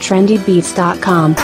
trendybeats.com.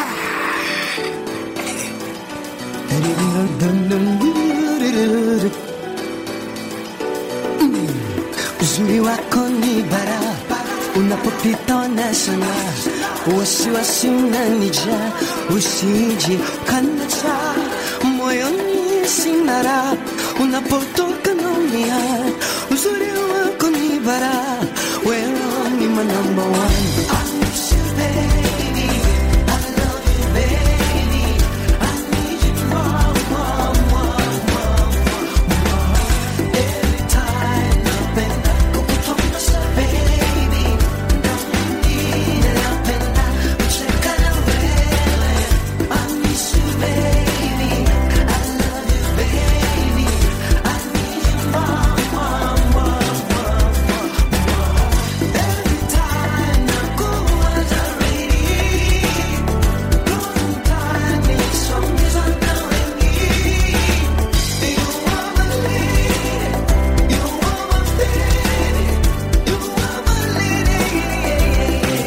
Uzuri wako ni bara, unapopita wanasema wasiwasi unanijaa, usije kanacha moyoni sina raha, unapotoka naumia. Uzuri wako ni bara, wewe ni my number one. I miss you, baby. I love you, baby. I need you more, more, more, more, more. Every time napenda kukutongoza, baby. Naumia, napenda kucheka na wewe. I miss you, baby. I love you, baby. I need you more, more, more, more, more. Every time nakuwaza, really. Long time nisongeza na wengi. You are my lady. You are my baby. You are my lady.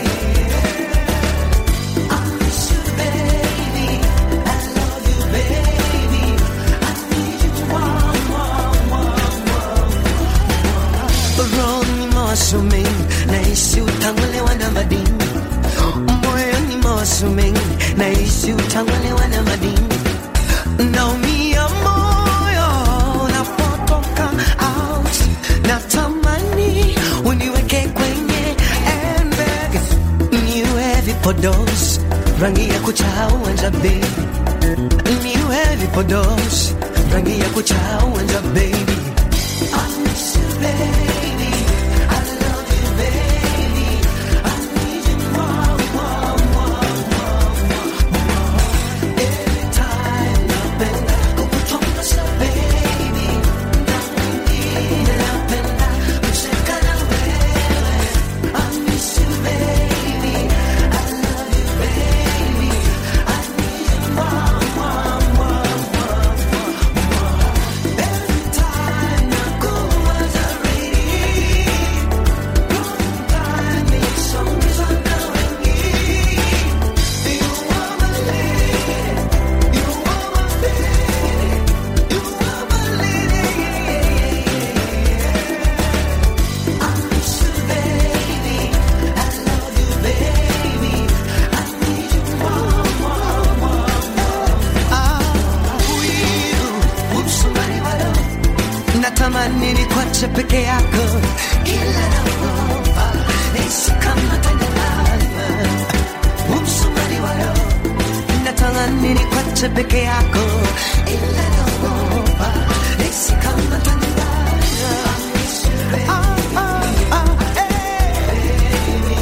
I miss you, baby. I love you, baby. I need you more, more, more, more. Rohoni mawazo mengi, nahisi utang'olewa na madini. Moyoni mawazo mengi, nahisi utang'olewa na madini. Naumia moyo unapotoka out, natamani uniweke kwenye airbag, niwe vipodozi, rangi ya kuchauanja baby, niwe vipodozi, rangi ya kuchauanja baby. I miss you, baby. I love you, baby. I need you more, more, more, more, more. Every time napenda kukutongoza, baby. Naumia, napenda kucheka na wewe. I miss you, baby. I love you, baby. I need you more, more, more, more, more. Every time nakuwaza, really. Long time nisongeza na wengi. You are my lady. You are my baby. You are my lady. I miss you, baby. I love you, baby. I need you more, more, more, more. Ah, wivu, umsumari walo. Natamani nikuache peke yako, ila naogopa nisikamate nalala. Umsumari walo. Natamani nikuache peke yako, ila naogopa nisikamate nalala. Ah, ah, ah, eh.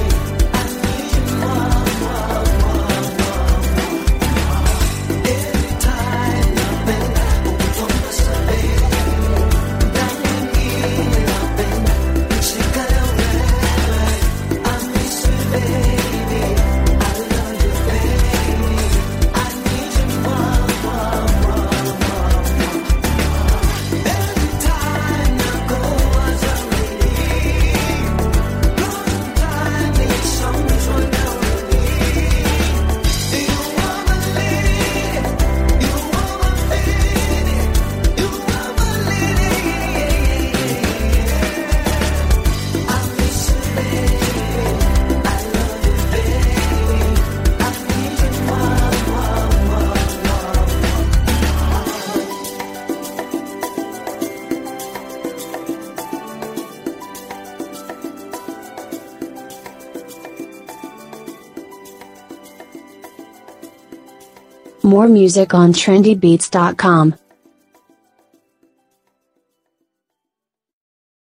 Every time napenda kukutongoza, baby. Naumia, napenda kucheka na wewe. I miss you, baby. I love you, baby. I need you more, more, more, more, more. Every time nakuwaza, really. Long time nisongezwa na wewe. You are my lady. You are my baby. You are my lady. I miss you, baby. I love you, baby. I need you more, more, more, more. More music on trendybeats.com.